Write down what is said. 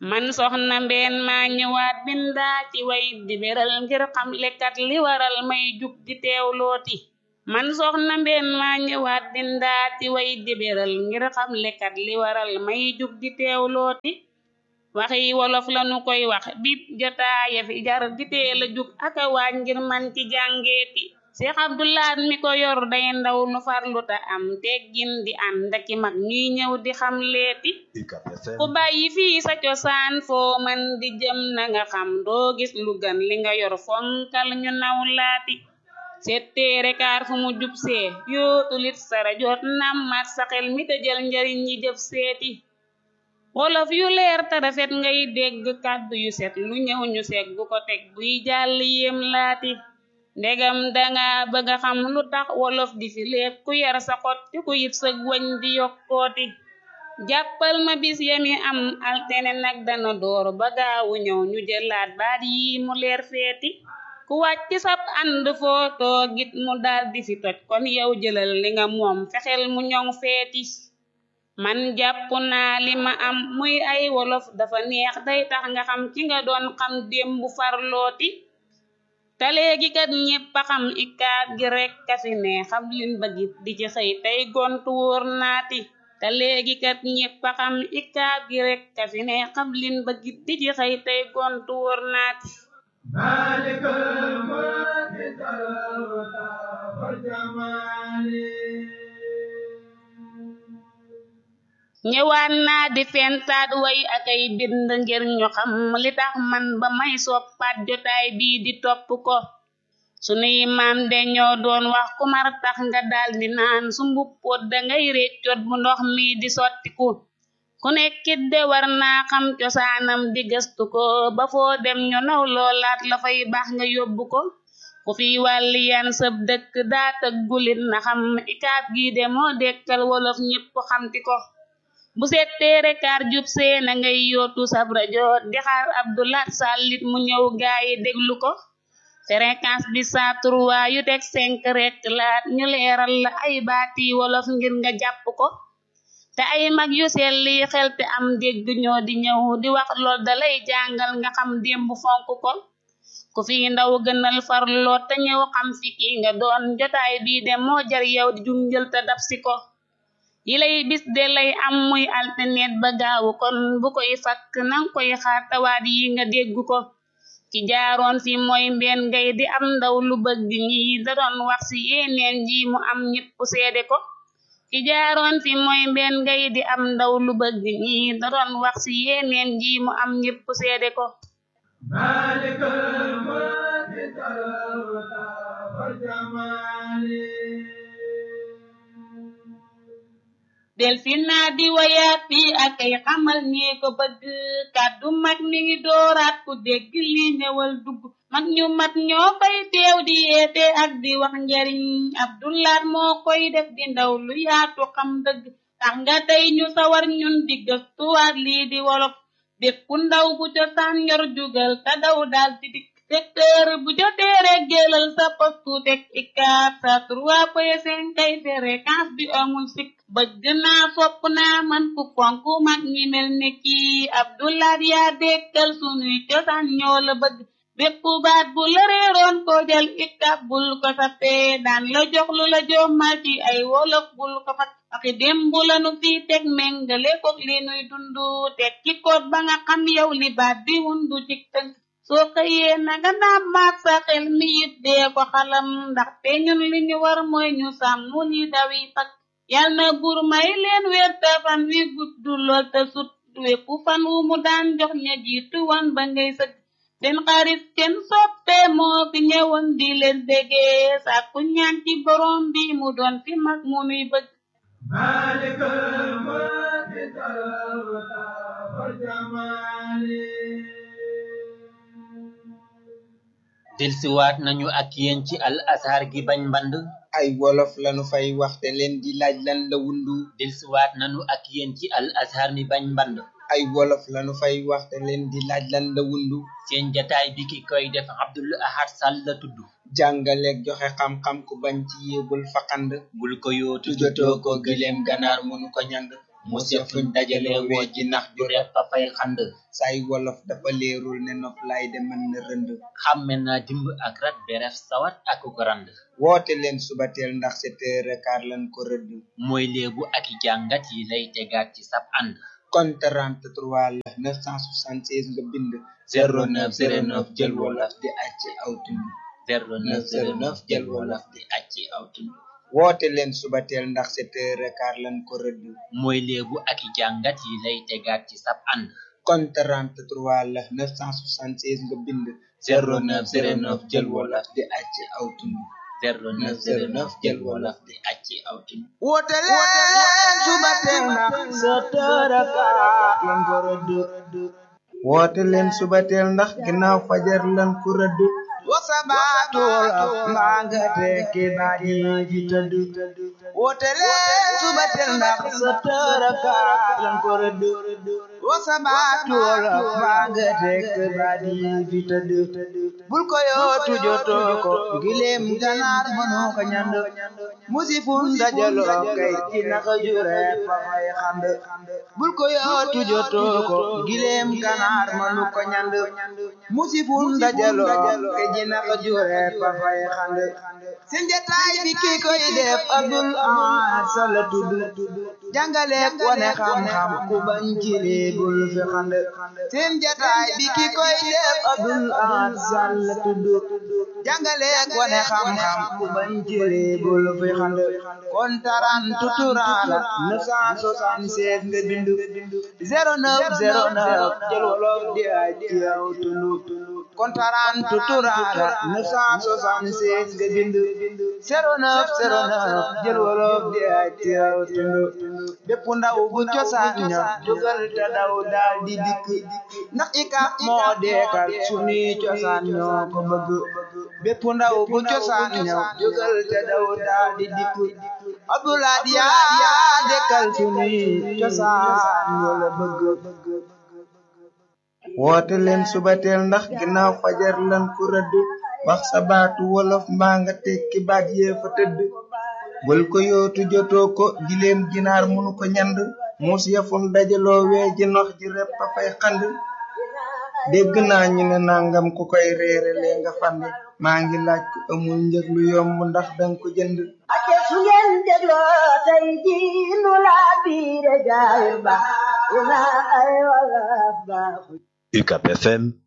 man soxna mbeen maa ñëwaat bindaa ci way di beral ngir xam lekkat li waral may jug di teewlooti man soxna mbeen maa ñëwaat bindaa ci way di beral ngir xam lekkat li waral may jug di teewlooti waxi wolof lanu koy wax bip jotaaya fi jar di teel a jug aka waaj ngir man ci jàngeeti Seex Abdulaat mi ko yor day ndaw lu farlu ta am teggin di ànd aki mag ñuy ñëw di xam leeti ku bàyyi fii sa cosaan foo man di jëm na nga xam doo gis lu gën li nga yor fonkal ñu naw laati setteere kaar fu mu jub see yootulit sara jot nam mat sa xel mi te jël njariñ ñi jëf seeti wolof yu leer te rafet ngay dégg kàddu yu set lu ñëw ñu seeg bu ko teg buy jàll yéem laati ndegam danga bëgga xam lu tax wolof di fi lépp ku yar sa xot te ku yit sëg wañ di yokkooti jàppal ma bis yami am altene nag dana door ba gaawu ñëw ñu jëlaat baat yi mu leer feeti ku wàcc sab ànd foo toogit mu dal di fi toj kon yow jëlal li nga moom fexel mu ñoŋ feeti man jàpp naa li ma am muy ay wolof dafa neex day tax nga xam ci nga doon xam démbu farlooti te léegi kat ñépp a xam ikaat gi rekk a fi ne xam lin bëggit di ci xëy tey gontu wóor naati te léegi kat ñépp a xam ikaat gi rekk a fi ne xam lin bëggit di ci xëy tey gontu wóor naati maalikal mulki talwata wal jamaali ñëwaan naa di fentaat way akay bind ngir ñu xam li tax man ba may soppaat jotaay bii di topp ko sunuy maam de ñoo doon wax ku mar tax nga daldi naan su mbuppoot dangay réccoot bu ndox mi di sottiku ku nekkit de war naa xam cosaanam di gëstu ko ba foo dem ñu naw loolaat la fay baax nga yóbbu ko ku fi wàlli yan sëb dëkk daa tëggulit na xam ikaat gi de moo dekkal wolof ñépp xamti ko bu setteere kaar jub see na ngay yootu sab rajo di xaar Abdulaat sàllit mu ñëw gaayi déglu ko fréquence bi saa trois yu teg cinq rek laat ñu leeral la ay baati wolof ngir nga jàpp ko te ay mag yu selli xel te am dégg ñoo di ñëw di wax lool dalay jàngal nga xam démb fonk ko ku fi ndaw gënal farloo te ñëw xam fi ki nga doon jotaay bii de moo jar yow di junjël te dab si ko yi lay bis de lay am muy alternet ba gaawu kon bu koy fakk nang koy xaar tawaat yi nga dégg ko ki jaaroon fi mooy mbeen ngay di am ndaw lu bëgg ñi da doon wax ci yeneen ji mu am ñépp seede ko ki jaaroon fi mooy mbeen ngay di am ndaw lu bëgg ñi da doon wax ci yeneen ji mu am ñépp seede ko maalikal mulki talwata wal jamaali del fi naa di wayaat fii ak ay xamal ñee ko bëgg kàddu mag mi ngi dooraat ku dégg li ñëwal dugg mag ñu mat ñoo fay teew di yeete ak di wax njariñ Abdulaat moo koy def di ndaw lu yaatu xam dëgg tax nga tey ñu sawar ñun di gëstuwaat lii di wolof bépp ndaw bu cosaan yor jugal te daw daal di dikk secteur bu jotee rek jëlal sa postu teg ikaat sa trois point cinq kay fréquence bi amul sikk bëgg naa fopp naa man ku fonk mag ñi mel ne kii Abdulaat yaa dekkal sunuy cosaan ñoo la bëgg bépp baat bu la réeroon ko jël ikab bul ko sappee daan la jox lu la jommal ci ay wolof bul ko fat waxi démb la nu fi teg méngale kook li nuy dundu teg ci koot ba nga xam yow li baat bi wundu ci tënk soo xëyee na nga naam maat sa xel mi it dee ko xalam ndaxte ñun li ñu war mooy ñu sàmm li dawi fak yal na buur may leen wér te fan wi gudd lool te sut wépp fan wu mu daan jox ña jiitu wan ba ngay sëgg seen xarit seen soppe moo fi ñëwoon di leen déggee sàkku ñaan ci borom bi mu doon fi mag mu nuy bëgg maalikal mulki talwata wal jamaali delsiwaat nañu ak yéen ci al azhar gi bañ mband ay wolof lanu fay waxte leen di laaj lan la wundu delsiwaat nañu ak yéen ci al azhar mi bañ mband ay wolof lanu fay waxte leen di laaj lan la wundu seen jataay bi ki koy def Abdul Ahad Sall la tudd jàngaleeg joxe xam-xam ku bañ ci yéebul faqand bul ko yootu tujotoo ko gileem ganaar mënu ko ñand mos ya fuñ dajale woo ji nax ju repp fa fay xand say wolof dafa leerul ne nof lay de mën na rënd xàmme naa dimb ak rat beref sawat ak ko rand woote leen subateel ndax sept heures et quart lan ko rëdd mooy léebu ak i jàngat yi lay tegaat ci sab ànd kon 33 la 976 nga bind 0909 jël wolof di acc aw tund 0909 jël wolof di acci aw tund woote leen subateel ndax sept heures et quart lan ko rëdd mooy léebu ak i jàngat yi lay tegaat ci sab ànd kon 33 la 976 nga bind 0909 jël wolof di acc aw tund 0909 jël wolof di acci aw tund woote leen subateel ndax sept heures et quart lan ko rëdd woote leen subateel ndax ginnaaw fajar lan ko rëdd wasabaatul mbaa nga tekki baaji ji tëdd woote leen subateel ndax sept heures et quart lan ko rëdd wasabaatul mbaa nga tekki baaji ji tëdd bul ko yootu jotoo ko gileem ganaar mënoo ko ñand musifun dajaloo kay ci naka jure fa fay xand bul ko yootu jotoo ko gileem ganaar mënu ko ñand musifun dajaloo kay ci naka jure fa fay xand seen jataay bi ki koy def Abdul Ahad Sall tudd jàngaleek wane xam-xam ku bañ ci lii bul fi xand seen jataay bi ki koy def Abdul Ahad Sall tudd jàngaleek wane xam-xam ku bañ ci lii bul fi xand kon taran tuturaala 976 nga bindu 0909 jël wolof di ay ci yow tulu kon taran tuturaala 976 nga bindu 0909 jël wolof di ay ci yow tulu bépp ndaw bu cosaan ña jógal te daw daal di dikk ndax ikap moo deekal sunuy cosaan ñoo ko bëgg bépp ndaw bu cosaan ña jógal te daw daal di dikk Abdoulaye yaa dekkal sunuy cosaan ñoo la bëgg woote leen subateel ndax ginnaaw fajar lan ko rëdd wax sa baatu wolof mbaa nga tekki baat yee fa tëdd bul ko yootu jotoo ko gileem ginaar munu ko ñand muus yafun dajaloo wee ji nox ji repp a fay xand dégg naa ñu ne nangam ku koy reere lee nga fande maa ngi laaj ko amul njëg lu yomb ndax danga ko jënd ake su ngeen dégloo tey ji nu laa biire jaay ba ina ay wala baaxu UCAP FM